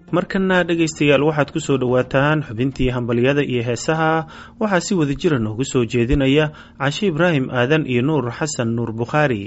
markana dhegaystayaal waxaad ku soo dhowaataan xubintii hambalyada iyo heesaha waxaa si wada jira noogu soo jeedinaya cashe ibraahim aadan iyo nuur xasan nuur bukhaari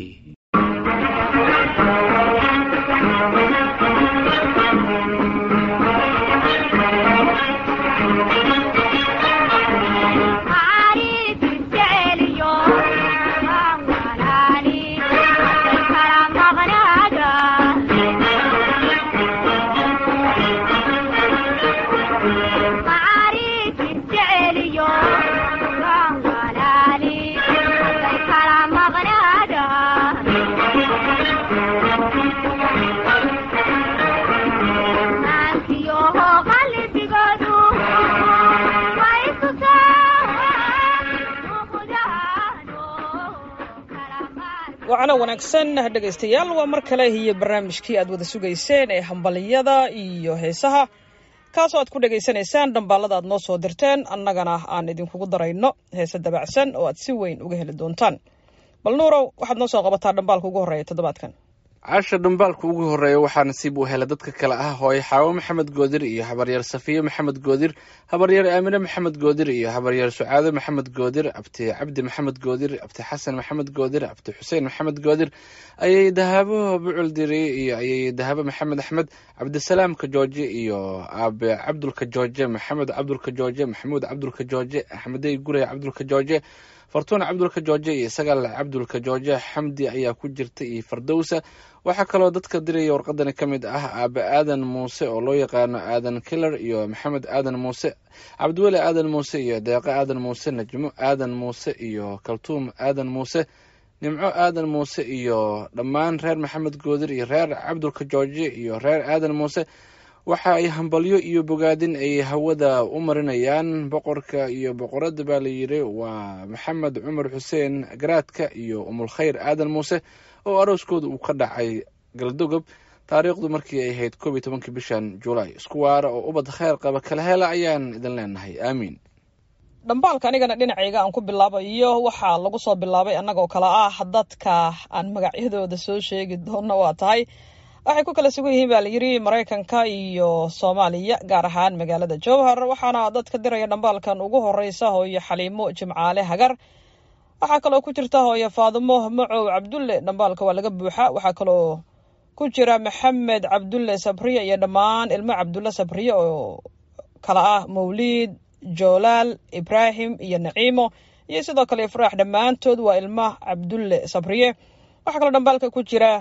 wacno wanaagsan dhegaystayaal waa mar kale iyo barnaamijkii aad wada sugayseen ee hambaliyada iyo heesaha kaasoo aad ku dhegaysanaysaan dhambaalada aad noo soo dirteen annagana aan idinkugu darayno heese dabacsan oo aad si weyn uga heli doontaan bal nuurow waxaad noo soo qabataa dhambaalka ugu horreeya toddobaadkan caasha dhambaalka ugu horreeya waxaa nasiib u hela dadka kale ah hooye xaawo maxamed goodir iyo habaryaer safiye maxamed goodir habaryaer aamine maxamed goodir iyo habaryaer sucaado maxamed goodir abti cabdi maxamed goodir abti xasan maxamed goodir abti xuseen maxamed goodir ayay dahaabo bucul diri iyo ayay dahaabo maxamed axmed cabdisalaamka jooje iyo aabe cabdulka jooje maxamed cabdulka jooje maxamuud cabdulka jooje axmedey gurey cabdulka jooje fartuun cabdulka jooje iyo sagaal cabdulka jooje xamdi ayaa ku jirta iyo fardowsa waxaa kaloo dadka diraya warqadani ka mid ah aabe aadan muuse oo loo yaqaano aadan killer iyo maxamed aadan muuse cabdiweli aadan muuse iyo deeqo aadan muuse najmo aadan muuse iyo kaltuum aadan muuse nimco aadan muuse iyo dhammaan reer maxamed goodir iyo reer cabdulka jooje iyo reer aadan muuse waxa ay hambalyo iyo bogaadin ay hawada u marinayaan boqorka iyo boqoradda baa la yidhi waa maxamed cumar xuseen garaadka iyo umulkhayr aadan muuse oo arooskooda uu ka dhacay galdogob taariikhdu markii ay ahayd koob iyo tobankii bishan julaay isku waara oo ubad kheyr qaba kala hela ayaan idin leenahay aamiin dhambaalka anigana dhinacayga aan ku bilaabayo waxaa lagu soo bilaabay annagoo kale ah dadka aan magacyadooda soo sheegi doona waa tahay waxay ku kala sugan yihiin baa la yidhi maraykanka iyo soomaaliya gaar ahaan magaalada jowhar waxaana dadka diraya dhambaalkan ugu horeysa hooyo xaliimo jimcaale hagar waxaa kaloo ku jirta hooyo faadimo macow cabdulle dhambaalka waa laga buuxa waxaa kaloo ku jira maxamed cabdulle sabriye iyo dhammaan ilmo cabdulle sabriye oo kala ah mawliid joolaal ibraahim iyo naciimo iyo sidoo kale ifraax dhammaantood waa ilmo cabdulle sabriye waxaa kaloo dhambaalka ku jira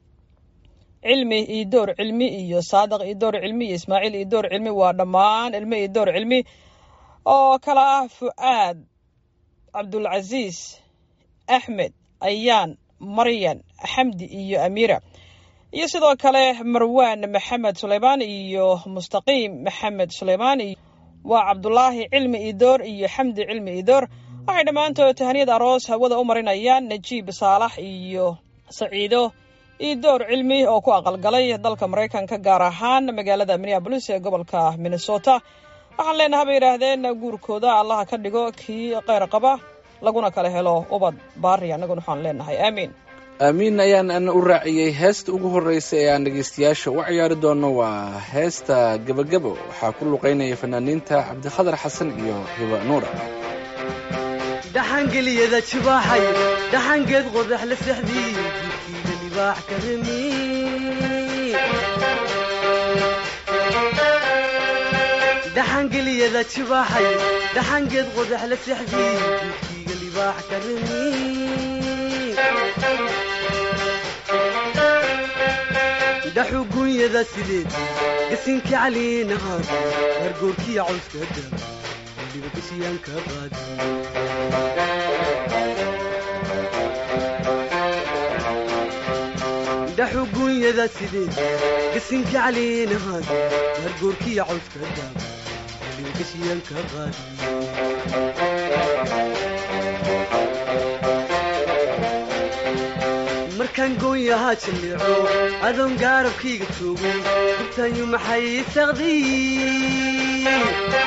cilmi iyo door cilmi iyo saadiq iyo door cilmi iyo ismaaciil iyo door cilmi waa dhammaan ilmo iyo door cilmi oo kala ah fu'aad cabdulcasiis axmed ayaan maryan xamdi iyo amiira iyo sidoo kale marwaan maxamed suleymaan iyo mustaqiim maxamed suleymaan waa cabdulaahi cilmi idoor iyo xamdi cilmi idoor waxay dhammaantood tahaniyad aroos hawada u marinayaan najiib saalax iyo saciido idoor cilmi oo ku aqalgalay dalka maraykanka gaar ahaan magaalada minneabolis ee gobolka minnesota waxaan leenaha bay yidhaahdeen guurkooda allaha ka dhigo kii keyr qaba laguna kala helo ubad baari annaguna waxaan leenahay aamiin aamiin ayaan ana u raaciyey heesta ugu horreysa ee aan dhegaystayaasha u ciyaari doono waa heesta gebagabo waxaa ku luqaynaya fanaaniinta cabdikhadar xasan iyo hiba nuura dhaxangeliyada jibaaxay dhaxangeed qodax la sexdii jidkiida libaax ka remi dhaxangeliyada jibaaxay dhaxangeed qodax la sexdii jidkiiga libaax ka remi dhaxu gunyada sideed gasinka caliinahaad hargoorkiya cawska dab waliba gashiyaan ka qaadi dhaxu gunyada sideed gasinka caliinahaad hargoorkiya cawska dab waliba gashiyaan ka qaadi markaan goonyahaa jilleeco adoon gaarabkayga joogo gurtaayu maxay saqdiy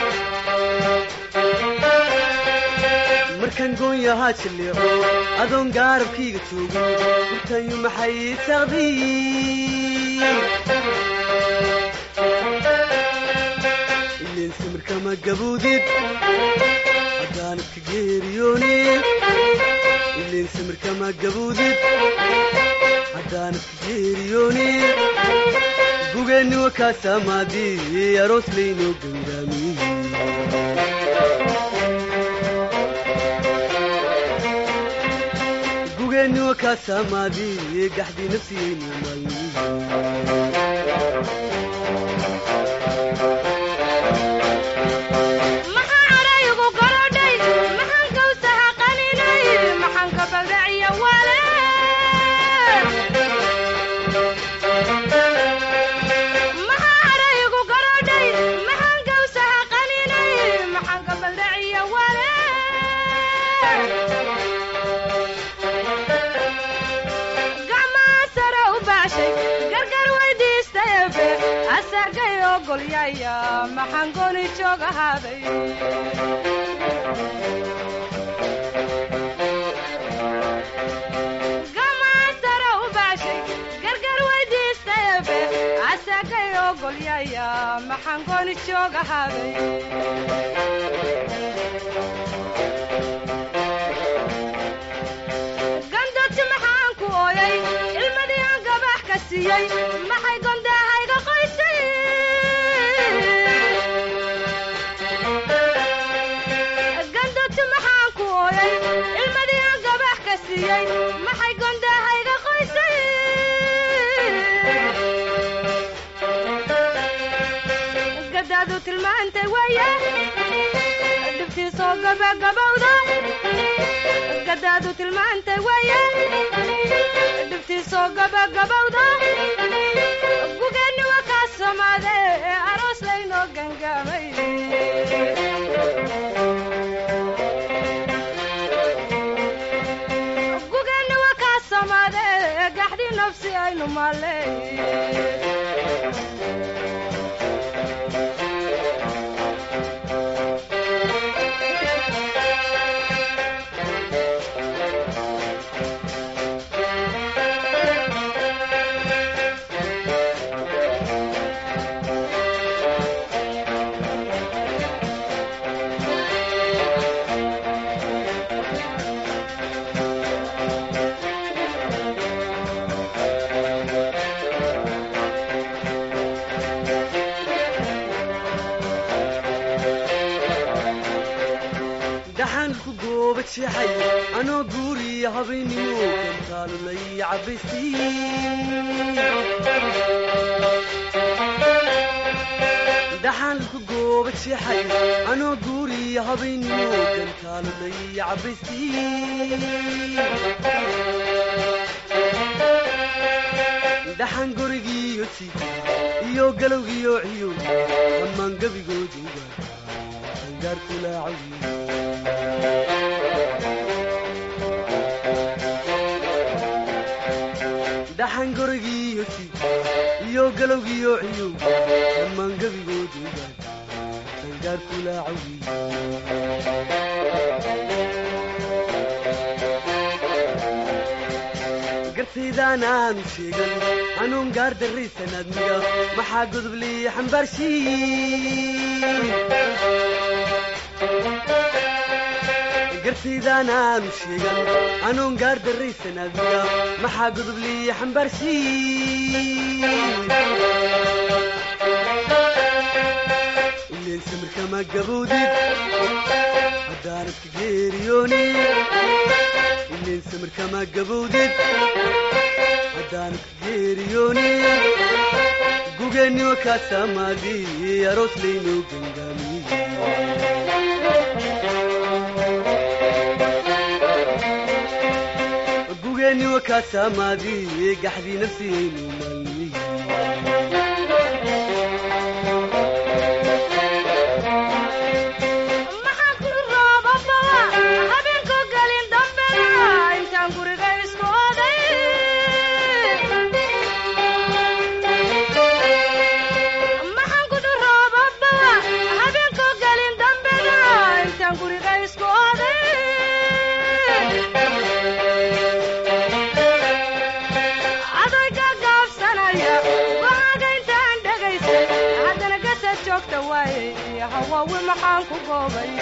markaan goonyahaa jilleeco adoon gaarabkayga joogo gurtaayu maxay saqdiy kama gaboodid haddaanad ka geeriyoonin ileen samir kama gaboodid haddaanad ka geeriyoonin gugeenni wakaa saamaadii aroos laynoo gangaamiyey gugeenni wakaa saamaadii gaxdii nafsiyeynu maalmiyey maxaa cadhaygu garodhay maxaan gawsaha qaninay maxaan ka baldhaciya wale maxaa cadhaygu garodhay maxaan gawsaha qaninay maxaan ka baldhaciya wale gacmaa sare u baashay gargar weydiistay ebe asagay ogolyaya maxaan goni joog ahaaday gacmaa sare u baashay gargar weydiistay ebe asagay ogolyaya maxaan goni joog ahaaday gandoti maxaan ku ooyay ilmadii aan gabax ka siiyey maxay gondahayga qoysay gandoti maxaan ku ooyay ilmadii aan gabax ka siiyey maxay gondahayga qoysay gadaadu tilmaantay weeye dhibtiisoo gabagabowda gadaadu tilmaantay weeye dhibtiisoo gabagabowda gugeenni waa kaa samaade ee aroos laynoo gangaamay gugeenni waa kaa samaade ee gaxdii nafsi aynu maaley dhaxaan ku gooba jeexay anoo guuriya habeennimo kantaalulay cabaystiin dhaxaan ku gooba jeexay anoo guuriya habeennimo kantaalulay cabaystiin dhaxan gurigiiyo ti iyo galowgiyo ciyo dhammaan gebigooduga angaarkulaacawi dhaxan gurigiiyo ti iyo galowgiyo ciyo dhammaan gebigooduga angaarkulaacawi gartaydaan aanu sheegan anuun gaar darraysan admiga maxaa godoblii xambaarshii gartaydaan aanu sheegan anuun gaar darraysan admiga maxaa godoblii xambaarshii ileen samirkama gaboodid haddaanad ka geeriyoonin ileen samirkama gaboodid haddaanad ka geeriyoonin gugeenni wakaa saamaadii aroos laynoo gangaamiyey gugeenni wakaa saamaadii gaxdii nafsiyaynu maalmiyey maxaan ku roobababa habeenko gelin dambena intaan guriga isku oday maxaan ku roobababa habeenko gelin dambena intaan guriga isku oday adoy gagaabsa joogta waaye hawaawi maxaan ku goobay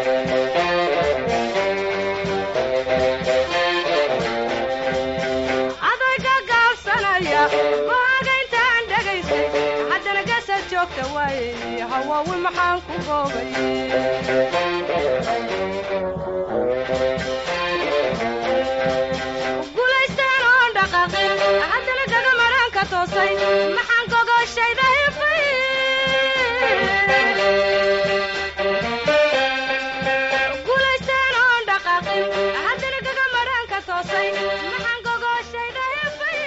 adayga gaabsanaya go'aaga intaan dhegaystay haddana gasad joogta waaye hawaawi maxaan ku goobay gulaystaan oon dhaqaaqin haddana gagamaraan ka toosay maxaan gogoshayda hifay gulaystaan oon dhaqaaqin haddana gagamaraan ka toosay maxaan gogoshayda hifay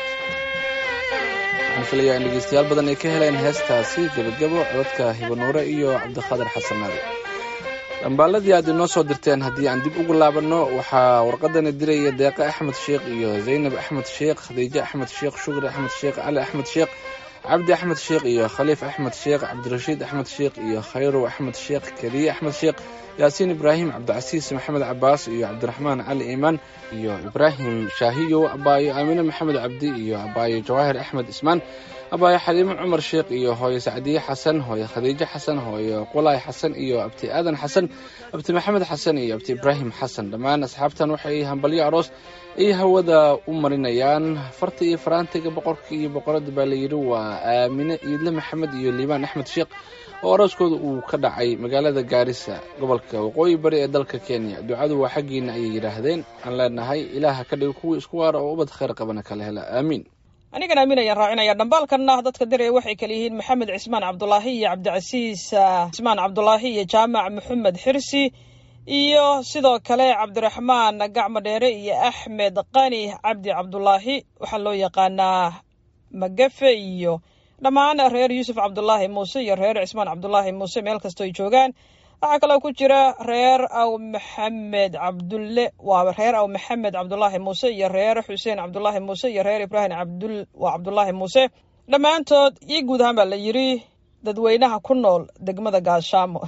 waxaan filayaa in dhegeystayaal badan ay ka heleen heestaasi gebagabo codadka hibanuure iyo cabdiqaadir xasan naadi dhambaaladii aad inoo soo dirteen haddii aan dib ugu laabanno waxaa warqadani diraya deeqe axmed sheekh iyo zaynab axmed sheekh khadiijo axmed sheekh shukri axmed sheekh cali axmed sheekh cabdi axmed sheekh iyo khaliif axmed sheekh cabdirashiid axmed sheekh iyo khayrow axmed sheekh keliye axmed sheekh yaasiin ibraahim cabdicasiis maxamed cabaas iyo cabdiraxmaan cali iimaan iyo ibraahim shaahiyow abaayo aamine maxamed cabdi iyo abaayo jawaahir axmed ismaan abaayo xaliimo cumar sheekh iyo hooyo sacdiye xasan hooyo khadiijo xasan hooyo qulaay xasan iyo abti aadan xasan abti maxamed xasan iyo abti ibraahim xasan dhammaan asxaabtan waxay hambalyo aroos ay hawada u marinayaan farta iyo faraantiga boqorka iyo boqorada baa layidhi waa aamine iidle maxamed iyo liibaan axmed sheekh oo arooskooda uu ka dhacay magaalada gaarisa gobolka waqooyi bari ee dalka kenya ducadu waa xaggiina ayay yidhaahdeen aan leenahay ilaaha ka dhigo kuwii isku waara oo ubad khayr qabana kala hela aamiin anigan aamin ayaan raacinaya dhambaalkanna dadka diraya waxay kala yihiin maxamed cismaan cabdulaahi iyo cabdicasiis ah, cismaan cabdulaahi iyo jaamac maxamed xirsi iyo sidoo kale cabdiraxmaan gacmo dheere iyo axmed qani cabdi cabdulaahi waxaa loo yaqaanaa magafe iyo dhammaan reer yuusuf cabdulaahi muuse iyo reer cismaan cabdulaahi muuse meel kastoo ay joogaan waxaa kaloo ku jira reer aw maxamed cabdulle waa reer aw maxamed cabdulaahi muuse iyo reer xuseen cabdulaahi muuse iyo reer ibraahim cabdul waa cabdulaahi muuse dhammaantood iyo guud ahaan baa la yidhi dadweynaha ku nool degmada gaashaamo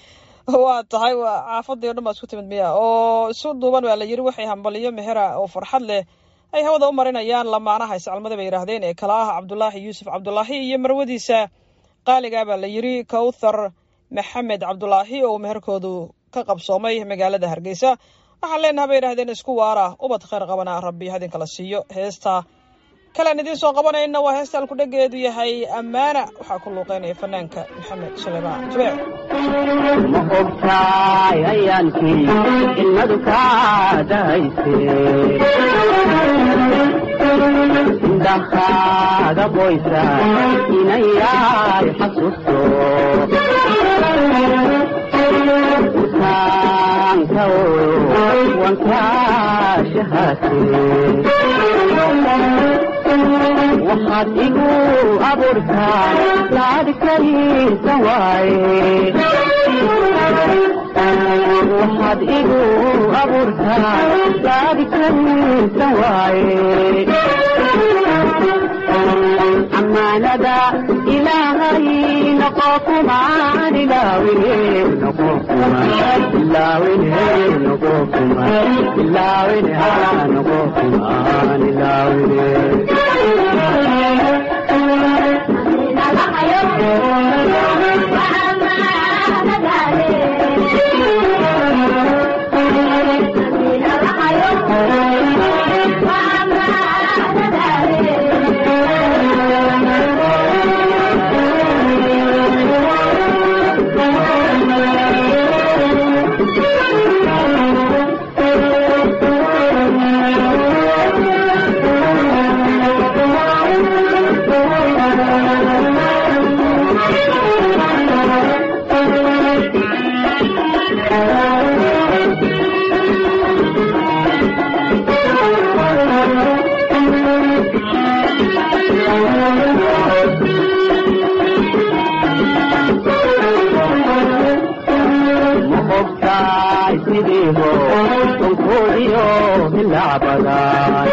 waa tahay waa caafadii o dhan baa isku timid miya oo isu duuban baa la yidhi waxay hambaliyo mehera oo farxad leh ay hawada u marinayaan lamaanaha iscalmada bay yidhaahdeen ee kala ah cabdulaahi yuusuf cabdulaahi iyo marwadiisa qaaligaa baa la yidhi kowthar maxamed cabdulaahi oo meherkoodu ka qabsoomay magaalada hargeysa waxaan leenaha bay yidhahdeen isku waara ubad khayr qabana rabbi hadinkala siiyo heesta kalean idiin soo qabanayna waa heesta alkudhegeedu yahay ammaana waxaa ku luuqeynaya fanaanka maxamed suleymaan jubeec ma ogtaay ayaankii ilmadu kaa dahayse indhahaaga qoysa inayay xasuusto utaanka wankaa shahaate waxaad igu abuurtaa laadikaysa waaye waxaad igu abuurtaa laadikaysa waaye amaanada ilaahay noqo kumaan ilaawine noqo kumaan ilaawine noqo kumaan ilaawine haa noqo kumaan ilaawine ma ogtaay sidiibo sunkoodiyo hilaabadan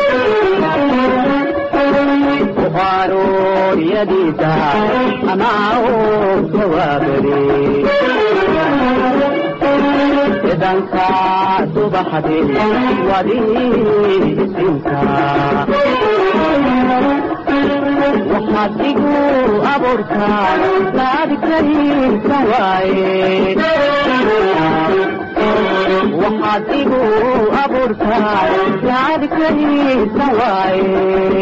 buqaarooryadiisa amaa u jawaabade idanka subaxdii wadii isinka waxaad igu abuurtaa laadi kariisa waaye waxaad igu abuurtaa laadi kariisa waaye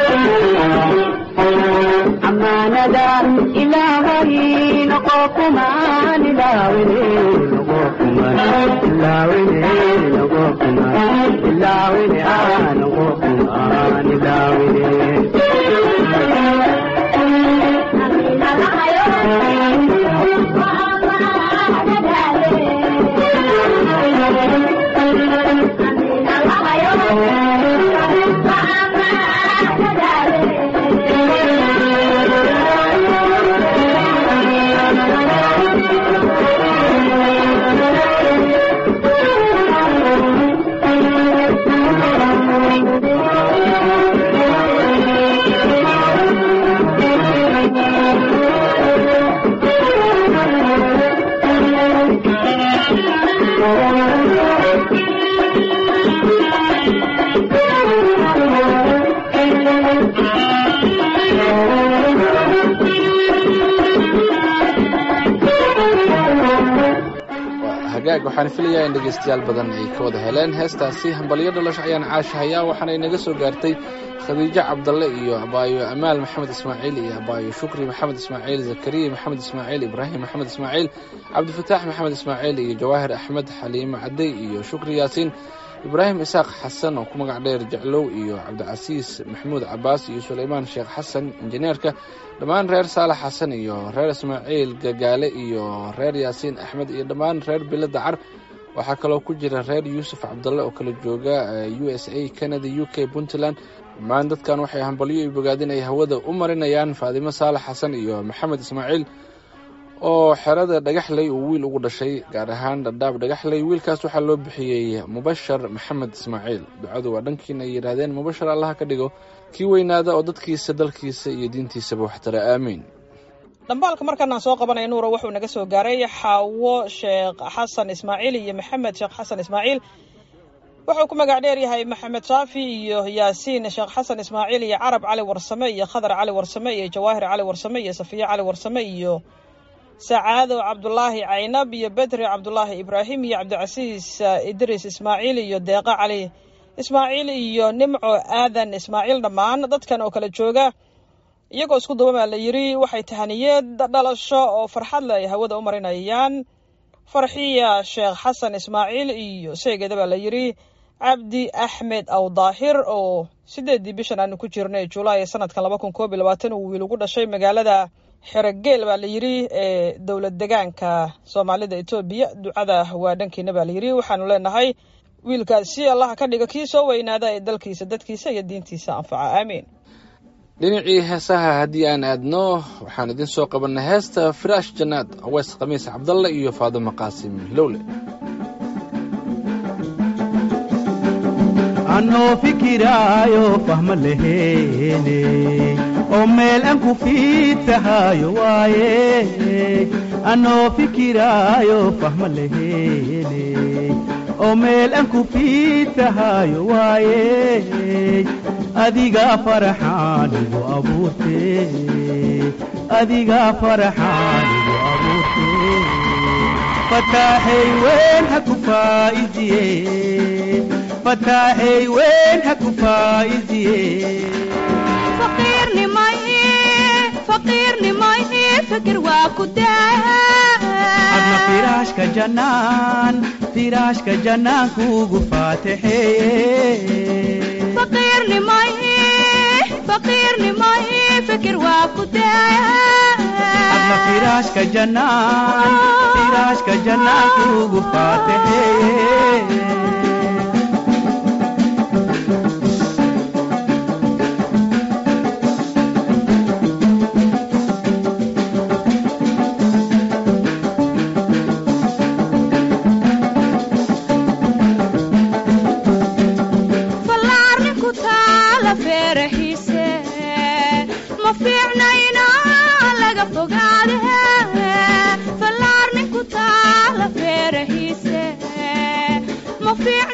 amaanada ilaahay noqo kumaan ilaawine noqo kumaan ilaawine noqo kumaan ilaawine ah noqo kumaan ilaawine hagaag waxaan filayaa in dhegaystayaal badan ay ka wada heleen heestaasi hambalyo dhalasho ayaan caasha hayaa waxaana inaga soo gaartay khadiijo cabdalle iyo abaayo amaal maxamed ismaaciil iyo abaayo shukri maxamed ismaaciil zakariya maxamed ismaaciil ibraahim maxamed ismaaciil cabdifataax maxamed ismaaciil iyo jawaahir axmed xaliimo cadey iyo shukri yaasiin ibraahim isaaq xasan oo ku magac dheer jeclow iyo cabdicasiis maxamuud cabaas iyo sulaymaan sheekh xasan injineerka dhammaan reer saalax xasan iyo reer ismaaciil gagaale iyo reer yaasiin axmed iyo dhammaan reer bilo dacar waxaa kaloo ku jira reer yuusuf cabdalle oo kala jooga u s a canada u k puntland dhammaan dadkan waxay hambalyo iyo bogaadin ay hawada u marinayaan faadimo saalax xasan iyo maxamed ismaaciil oo xerada dhagaxley uu wiil ugu dhashay gaar ahaan dhadhaab dhagaxley wiilkaas waxaa loo bixiyey mubashar maxamed ismaaciil ducadu waa dhankiina ay yidhaahdeen mubashar allaha ka dhigo kii weynaada oo dadkiisa dalkiisa iyo diintiisaba waxtara aamiin dhambaalka markaan aan soo qabanaya nuura wuxuu naga soo gaaray xaawo sheekh xasan ismaaciil iyo maxamed sheekh xasan ismaaciil wuxuu ku magac dheer yahay maxamed shaafi iyo yaasiin sheekh xasan ismaaciil iyo carab cali warsame iyo khadar cali warsame iyo jawaahir cali warsame iyo safiye cali warsame iyo sacaado cabdulaahi caynab iyo bedri cabdulaahi ibraahim iyo cabdicasiis idriis ismaaciil iyo deeqa cali ismaaciil iyo nimco aadan ismaaciil dhammaan dadkan oo kala jooga iyagoo isku duba baa la yidhi waxay tahaniyeed dhalasho oo farxad le ay hawada u marinayaan farxiya sheekh xasan ismaaciil iyo seegeeda baa la yidhi cabdi axmed aw daahir oo sideedii bishan aanu ku jirnay julaay sanadkan laba kun koob iyo labaatan uu wiil ugu dhashay magaalada xerogeel baa la yidhi ee dowlad degaanka soomaalida etoobiya ducada waa dhankiina baa la yidhi waxaanu leenahay wiilkaasi allaha ka dhiga kii soo weynaada ee dalkiisa dadkiisa iyo diintiisa anfaca aamiin dhinacii heesaha haddii aan aadno waxaan idin soo qabannay heesta firaash jannaad aweys khamiis cabdalle iyo faadimo qaasim lowle anoo fikiraayo fahma laheene oo meel aan ku fiidtahayo waaye anoo fikiraayo fahma laheene oo meel aan ku fiidtahayo waaye adigaa faraxaanigu abuurte adigaa faraxaanigu abuurte fataaxay weyn ha ku faa'idiye fataaxay weyn ha ku faa'idiye fikir waa ku adna firaashka jannaan firaashka jannaan kuugu faatixeeye adna firaashka jannaan firaashka jannaan kuugu faatixeeye ma fiicna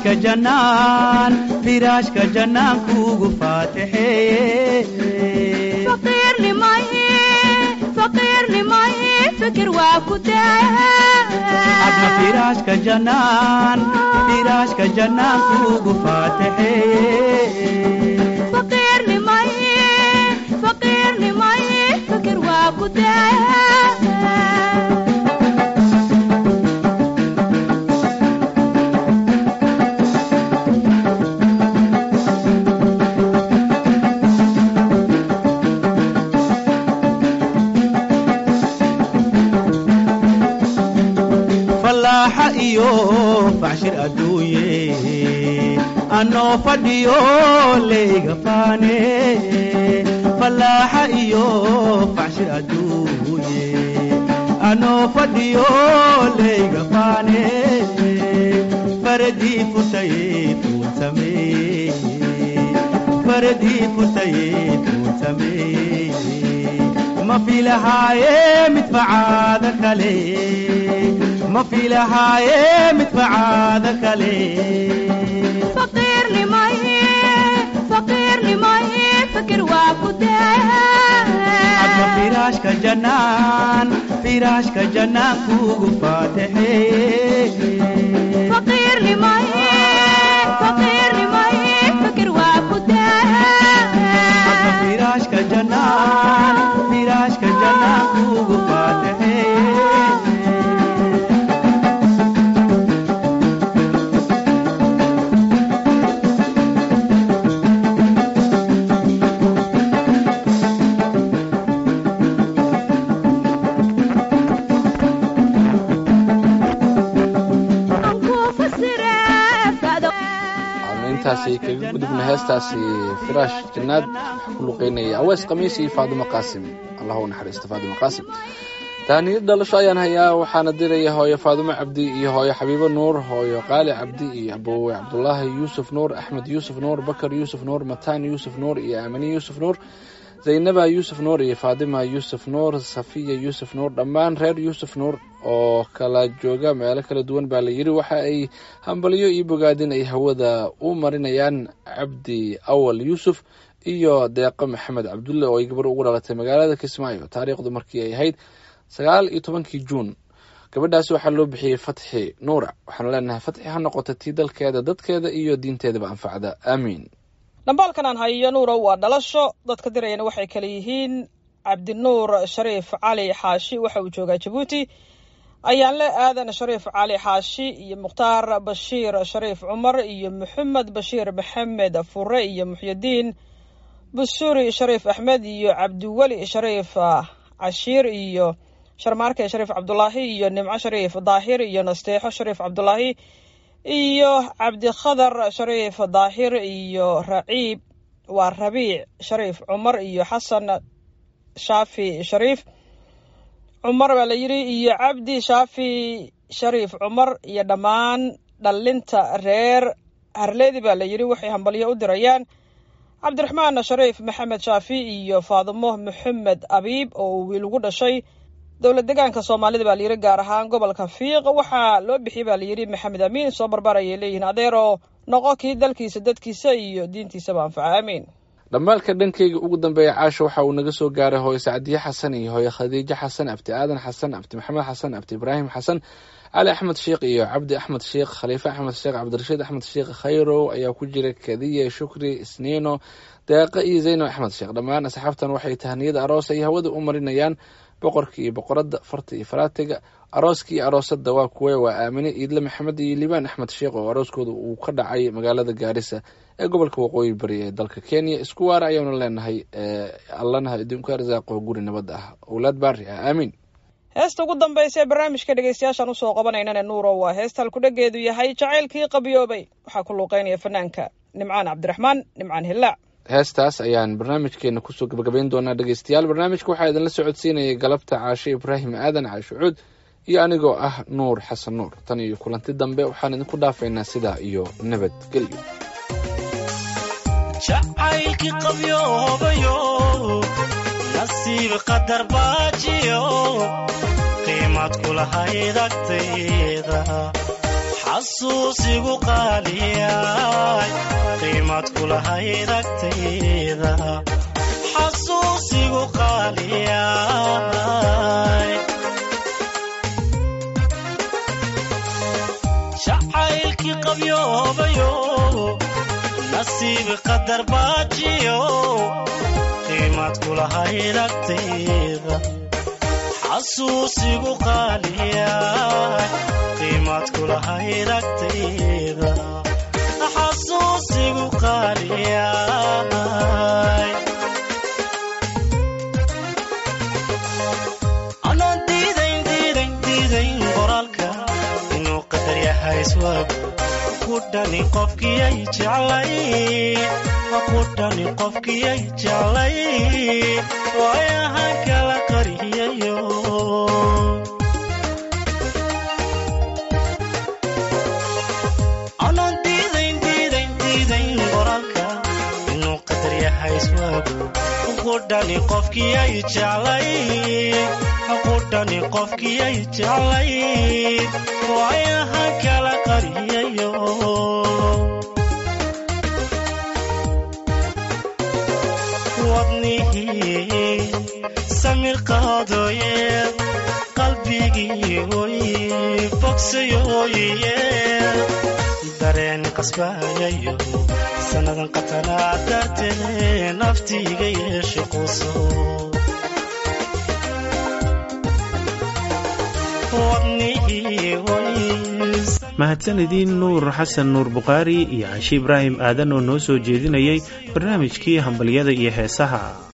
firaashka jannaan firaashka jannaan kuugu faatixeeye fikir waa ku adna firaashka jannaan firaashka jannaan kuugu faatixeeye fikir waa ku fallaaxa iyo facshir adduunye anoo fadhiyo layga faane fallaaxa iyo facshir adduunye anoo fadhiyo layga faane faradii futaye tuunsame faradii futaye tuunsame ma filahaaye mid facaada kale ma filahaaye mid facaada kale fikir waa ku adna firaashka jannaan firaashka jannaan kuugu faatixeeye fikir waa ku adna firaashka jannaan firaashka jannaan kuugu faatixeeye aanu intaasi kaga gudubna heestaasi firaash jannaad waxaa ku luqeynaya awees khamiis iyo faadimo qaasim allah u naxariisto faadimo qaasim taaniyad dhalasho ayaan hayaa waxaana diraya hooyo faadimo cabdi iyo hooyo xabiibo nuur hooyo qaali cabdi iyo abowe cabdulaahi yuusuf nuur axmed yuusuf nuur bakar yuusuf nuur mataan yuusuf nuur iyo aamini yuusuf nuur zaynaba yuusuf nuur iyo faadima yuusuf nuur safiya yuusuf nuur dhammaan reer yuusuf nuur oo kala jooga meelo kala duwan baa la yidhi waxa ay hambalyo iyo bogaadin ay hawada u marinayaan cabdi awal yuusuf iyo deeqo maxamed cabdulle oo ay gabar ugu dhalatay magaalada kismaayo taariikhdu markii ay ahayd sagaal iyo tobankii juun gabadhaasi waxaa loo bixiyey fatxi nuura waxaanu leenahay fatxi ha noqota tii dalkeeda dadkeeda iyo diinteedaba anfacda aamiin dhambaalkan aan hayo nuurow waa dhalasho dadka dirayana waxay kale yihiin cabdinuur shariif cali xaashi waxa uu joogaa jabuuti ayaanle aadan shariif cali xaashi iyo mukhtaar bashiir shariif cumar iyo maxamed bashiir maxamed fure iyo muxyidiin busuri shariif axmed iyo cabdiweli shariif cashiir iyo sharmaarke shariif cabdulaahi iyo nimco shariif daahir iyo nasteexo shariif cabdulaahi iyo cabdikhadar shariif daahir iyo raciib waa rabiic shariif cumar iyo xasan shaafi shariif cumar baa la yidhi iyo cabdi shaafi shariif cumar iyo dhammaan dhallinta reer harleedi baa la yidhi waxay hambalyo u dirayaan cabdiraxmaan shariif maxamed shaafi iyo faadimo maxamed abiib oo wiil ugu dhashay dowlad degaanka soomaalida baa layidhi gaar ahaan gobolka fiiq waxaa loo bixiyey baa layidhi maxamed amiin soo barbaarayay leeyihiin adeeroo noqo kii dalkiisa dadkiisa iyo diintiisaba anfaca aamiin dhammaalka dhankayga ugu dambeeya caasha waxa uu naga soo gaaray hooyo sacdiye xasan iyo hooyo khadiijo xasan abti aadan xasan abti maxamed xasan abti ibraahim xasan cali axmed sheekh iyo cabdi axmed sheekh khaliife axmed sheekh cabdirashiid axmed sheekh khayrow ayaa ku jira kadiye shukri isniino deeqa iyo zayno axmed sheekh dhammaan asxaabtan waxay tahniyada aroos ay hawada u marinayaan boqorka iyo boqoradda farta iyo faraatiga arooska iyo aroosadda waa kuwe waa aamine iidle maxamed iyo liibaan axmed sheekh oo arooskooda uu ka dhacay magaalada gaarisa ee gobolka waqooyi bari ee dalka kenya isku waara ayaanu leenahay allana idinku arsaaqo guri nabad ah owlaad baari ah aamiin heesta ugu dambaysa ee barnaamijka dhegeystayaashaan usoo qabanaynana nuuro waa heesta halkudhageedu yahay jacaylkii qabiyoobay waxaa ku luuqeynaya fanaanka nimcaan cabdiraxmaan nimcaan hillaac heestaas ayaan barnaamijkeena kusoo gabagabayn doonaa dhegeystayaal barnaamijka waxaa idinla socodsiinayay galabta caashe ibraahim aadan caashe cuud iyo anigoo ah nuur xasan nuur tan iyo kulanti dambe waxaan idinku dhaafaynaa sidaa iyo nabadgelyo jacaylkii qabyoobayo nasiib qadar baajiyo qiimad kulahayd agtayda xasuusigu qaaliyay qiimad kulahayd agtayda xasuusigu qaaliyay jacaylkii qabyoobayo nasiib qadar baajiyo qiimad kulahayd agtayda xasuusigu qaaliyay qiimad kulahayd agtayda xasuusigu qaaliyay anoo diidayn diidayn diidayn qoraalka inuu qadar yahay iswaab ku dhani qofkiyay jeclay ku dhani qofkiyay jeclay waayahan kala qariyayo anoo diidayn diidayn diidayn qoraalka inuu qadar yahay iswaab ku dhani qofkiyay jeclay ku dhani qofkiyay jeclay waayahan kala qariyayo wadnihii samir qaadooye qalbigii oy bogsayooye dareen qasbayayo sannadan qatanaa dartee naftiiga yeesho quso wadnihii oy mahadsanidin nuur xasan nuur bukhaari iyo cashi ibraahim aadan oo noo soo jeedinayay barnaamijkii hambalyada iyo heesaha